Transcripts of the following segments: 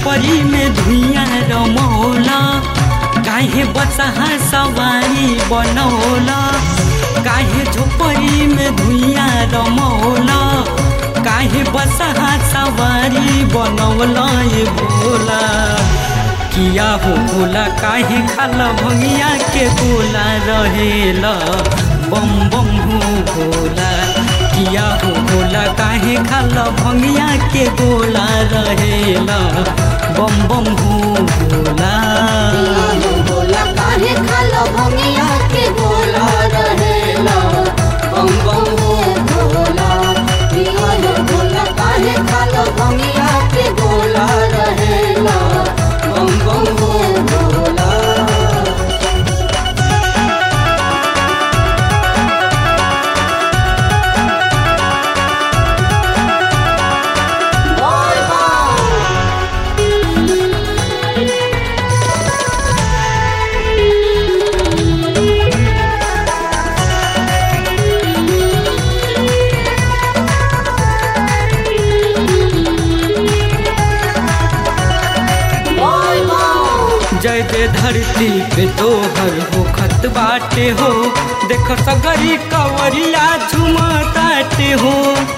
झोपड़ी में धुइया रमौला काहे बसहा सवारी बनौला काहे झोपड़ी में धुइया रमौला काहे बसहा सवारी बनौला ये भोला किया हो भोला काहे खाला भंगिया के गोला रहेला बम बम हो भोला किया हो भोला काहे खाला भंगिया के गोला रहेला बम बम हो भोला पियानो भोला काहे खालो भंगिया के गोला रहेला बम बम हो भोला पियानो भोला काहे खालो भंगिया के गोला रहेला बम बम हो भोला बोल बम बोल बम जय जय धरती पे तोहर हो खत बाटे हो देख सगरी कवरिया झुमताटे हो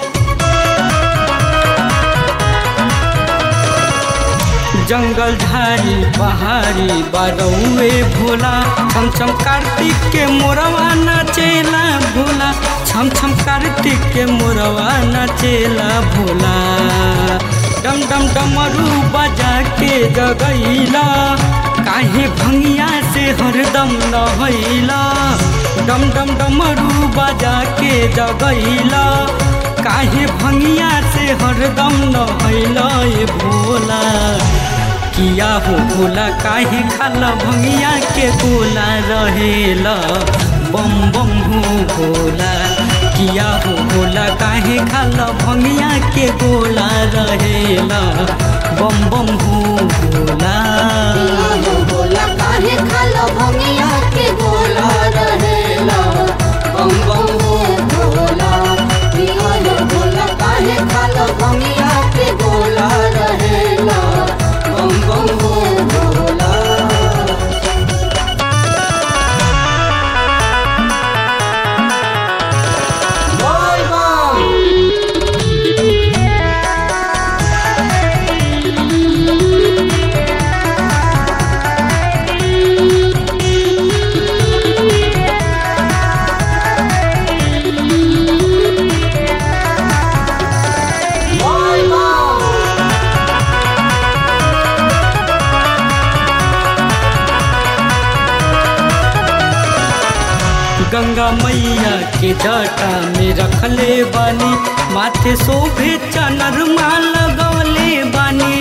जंगल झाड़ी पहाड़ी बारौए भोला छम छम कार्तिक के मोरवा नाचेला भोला छम छम कार्तिक के मोरवा नाचेला भोला डम डम डमरू बजा के जगैला काहे भंगिया से हरदम नहैला डम डम डमरू बजा के जगैला काहे भंगिया से हरदम नहैला ये भोला किया हो भोला काहे खाला भंगिया के गोला रहेला बम बम हो भोला किया हो भोला काहे खाला भंगिया के गोला रहेला बम बम हो भोला पियानो भोला काहे खालो भंगिया के गोला रहेला बम बम हो भोला पियानो भोला काहे खालो भंगिया के गोला रहेला बम बम हो भोला बोल बम बोल बम गंगा मैया के जटा में रखले बानी माथे शोभे चनर माल लगौले बानी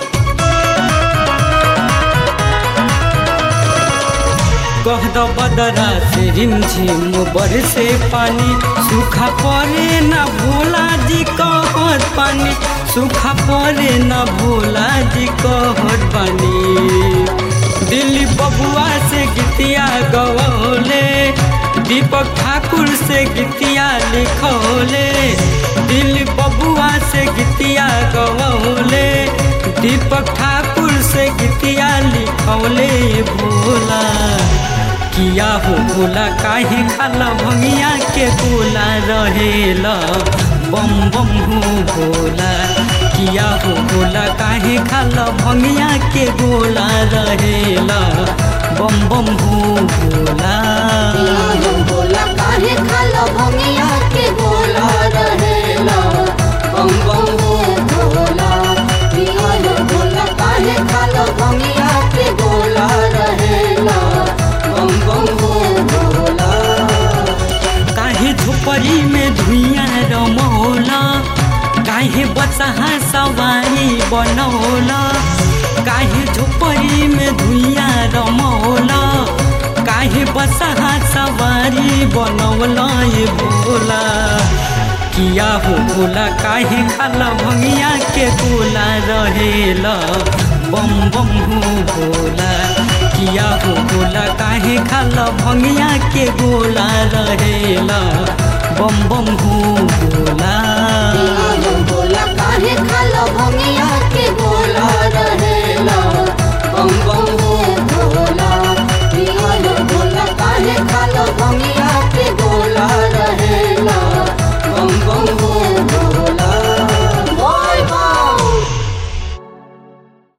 कह दो बदरा से रिमझिम बरसे पानी सूखा पड़े न भोला जी कहत पानी सूखा पड़े न भोला जी कहत पानी दिल्ली बबुआ से गीतिया गवले दीपक ठाकुर से गीतिया लिखौले दिल्ली बबुआ से गीतिया गवले दीपक ठाकुर से गीतिया लिखौले भोला किया हो भोला काहे खाला भंगिया के गोला रहेला बम बम हो भोला किया हो भोला काहे खाला भंगिया के गोला रहेला बम बम हो भोला पियानो भोला काहे खालो भंगिया के गोला रहेला बम बम हो भोला पियानो भोला काहे खालो भंगिया के गोला रहेला बम बम हो भोला काहे झोपड़ी में धुइया रमौला काहे बसहा सवारी बनौला काहे झोपड़ी में धुइया रमौला काहे बसहा सवारी बनौला ये भोला किया हो भोला काहे खाला भंगिया के गोला रहेला बम बम हो भोला किया हो भोला काहे खाला भंगिया के गोला रहेला बम बम हो भोला